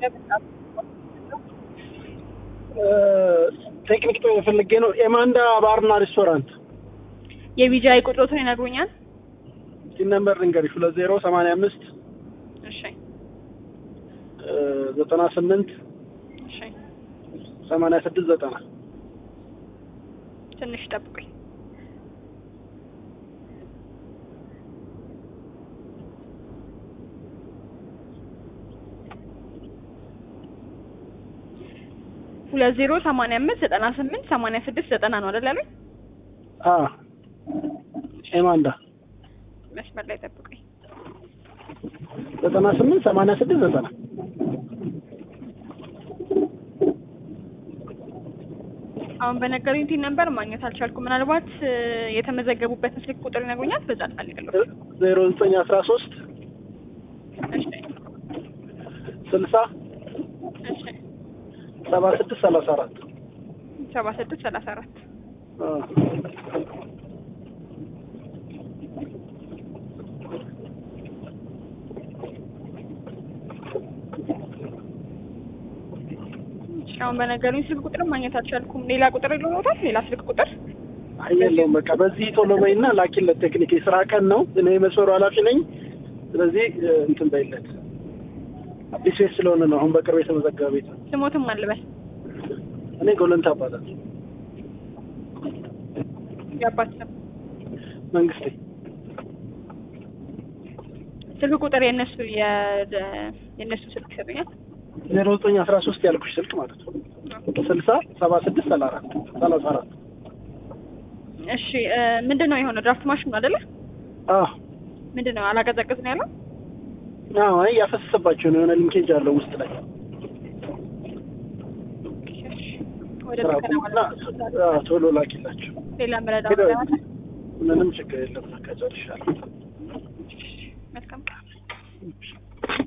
ቴክኒክ ፈልጌ ነው። ኤማንዳ ባርና ሬስቶራንት የቢጂአይ ቁጥሮትን ይነግሩኛል? ሲን ነምበር ልንገርሽ ሁለት ዜሮ ሰማንያ አምስት እሺ ዘጠና ስምንት እሺ፣ ሰማንያ ስድስት ዘጠና ትንሽ ጠብቁኝ። ሁለት ዜሮ ሰማንያ አምስት ዘጠና ስምንት ሰማንያ ስድስት ዘጠና ነው አይደል ያሉኝ? ኤማንዳ መስመር ላይ ጠብቁኝ። ዘጠና ስምንት ሰማንያ ስድስት ዘጠና አሁን በነገሩኝ ቲን ነበር ማግኘት አልቻልኩም። ምናልባት እ፣ የተመዘገቡበትን ስልክ ቁጥር ይነግሩኛል? በዛ ፈልግለሁ። ዜሮ ዘጠኝ አስራ ሶስት እሺ ስልሳ እሺ፣ ሰባ ስድስት ሰላሳ አራት ሰባ ስድስት ሰላሳ አራት አሁን በነገሩኝ ስልክ ቁጥር ማግኘት አልቻልኩም። ሌላ ቁጥር ይኖሮታል? ሌላ ስልክ ቁጥር የለውም። በቃ በዚህ ቶሎ በይና ላኪለት። ቴክኒክ የስራ ቀን ነው። እኔ የመስመሩ ኃላፊ ነኝ። ስለዚህ እ፣ እንትን በይለት። አዲስ ቤት ስለሆነ ነው። አሁን በቅርብ የተመዘገበ ቤት ነው። ስሞትም አልበል እኔ ጎለንታ እባላለሁ። የአባት ስም መንግስቴ ስልክ ቁጥር የእነሱ የ- የእነሱ ስልክ ይሰጡኛል? ዜሮ ዘጠኝ አስራ ሶስት ያልኩሽ ስልክ ማለት ነው። ስልሳ ሰባ ስድስት ሰላ አራት ሰላሳ አራት እሺ እ፣ ምንድን ነው የሆነው? ድራፍት ማሽን ነው አይደለ? አዎ ምንድን ነው አላቀዘቅዝ ነው ያለው? አዎ አይ ያፈሰሰባቸው ነው። የሆነ ሊንኬጅ አለው ውስጥ ላይ ወደ ስራ ጥገና ቁምና ማለት ነው። አዎ፣ ቶሎ ላኪላቸው። ሌላ መረዳ ሄደው ማለት ምንም ችግር የለም። በቃ ጨርሻለሁ። መልካም